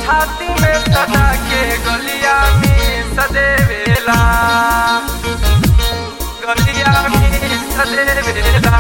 छाती में सदा के गलिया में सदेवेला गलिया में सदेवेला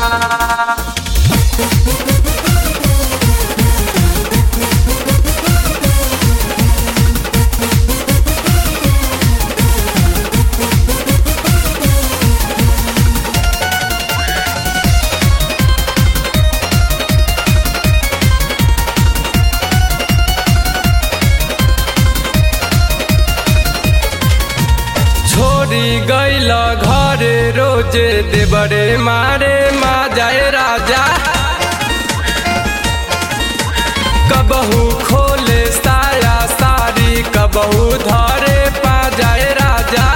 छोरी गैल घरे रोजे देवरे मारे मा जाए राजा कबहू खोले साया सारी कबहू धरे पा जाए राजा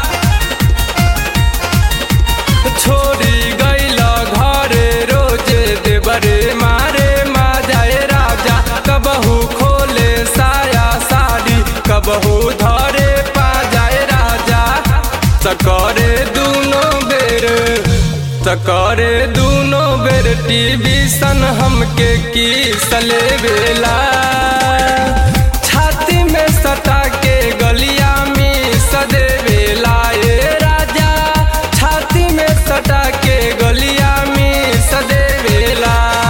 छोरी गैल घरे रोजे देवरे मारे मा जाए राजा कबहू खोले साया सारी कबहू धरे पा जाए राजा सकरे दूनो बेर सकरे दूनो बेर टीवी सन हमके की सले बेला छाती में सटा के गलिया में सदे बेला ए राजा छाती में सटा के गलिया में सदे बेला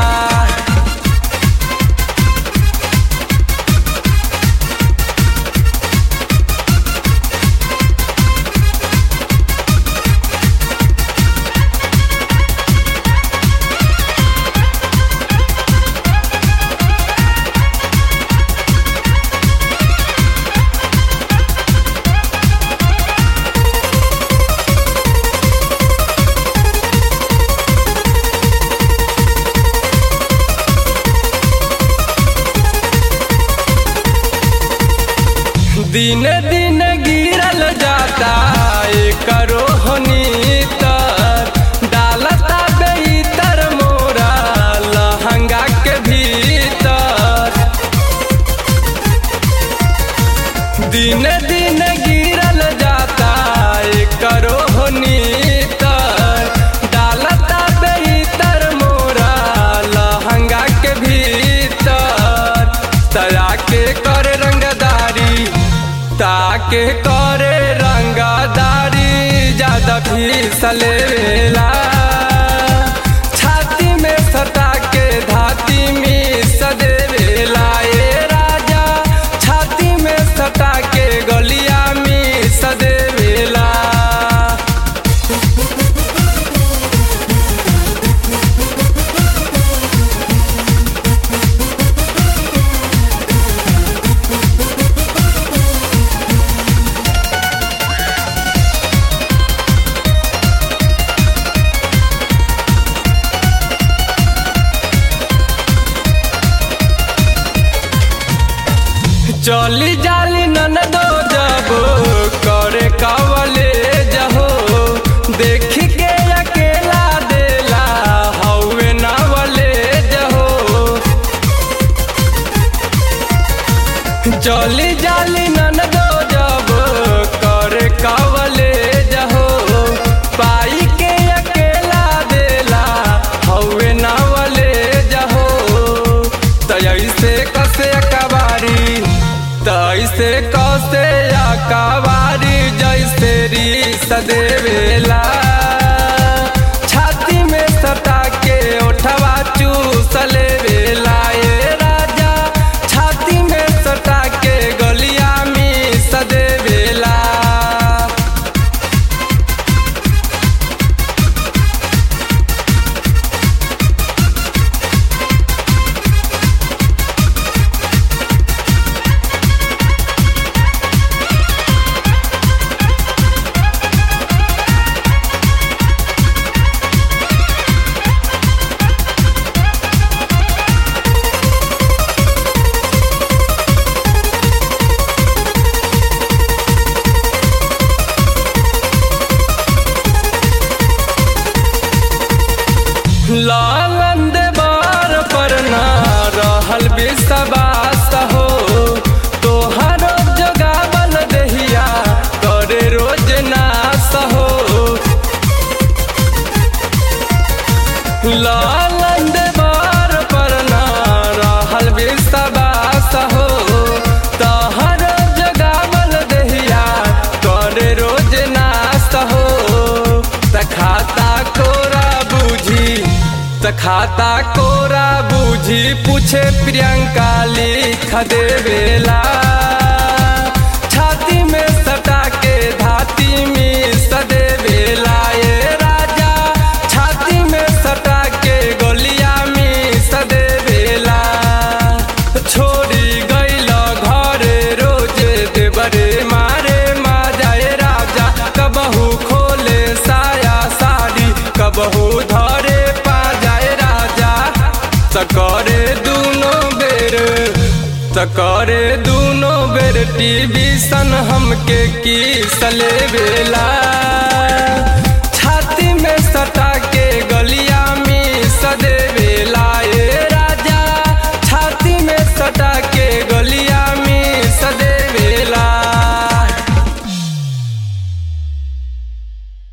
दिन दिन गिरल जाता करो तर डालता बेतर मोरा लहंगा के भीतर दिन दिन गिरल जाता करो तर डालता बेतर मोरा लहंगा के भीतर तया के कर रंगदारी ताके करे रंगदारी ज्यादा फिसलेला छाती में सटा के धाती में सदेवेला ए राजा छाती में सटा के गलिया में सदेवेला चली जाली नन दो जबो करे कवले जहो देख के अकेला देला हौवे नवले जहो चली जाली नन दो जबो करे कवले जहो पाई के अकेला देला हौवे नवले जहो तैसे कसे कबारी तैसे कसे कबारी जैसे री सदेवेला छाती में सटा के ओठवा चूसले बेला ए राजा छाती में सटा के गलिया में सदेवेला लालंद बार पर ना रहल विश्वास हो तोहरो जगावल दहिया करे रोज नास हो लालंद बार पर ना रहल विश्वास हो खाता कोरा बूझी पूछे प्रियंका लिख देवेला छाती में सटा के धाती में सदेवेला ये राजा छाती में सटा के गोलिया में सदेवेला छोड़ी गईल घरे रोजे देवरे मारे मा जाए राजा कबहू खोले साया साड़ी कबहू धरे पा जाए राजा सकरे दूनो बेर सकरे दूनो बेर टीवी सन हमके की सले बेला छाती में सटा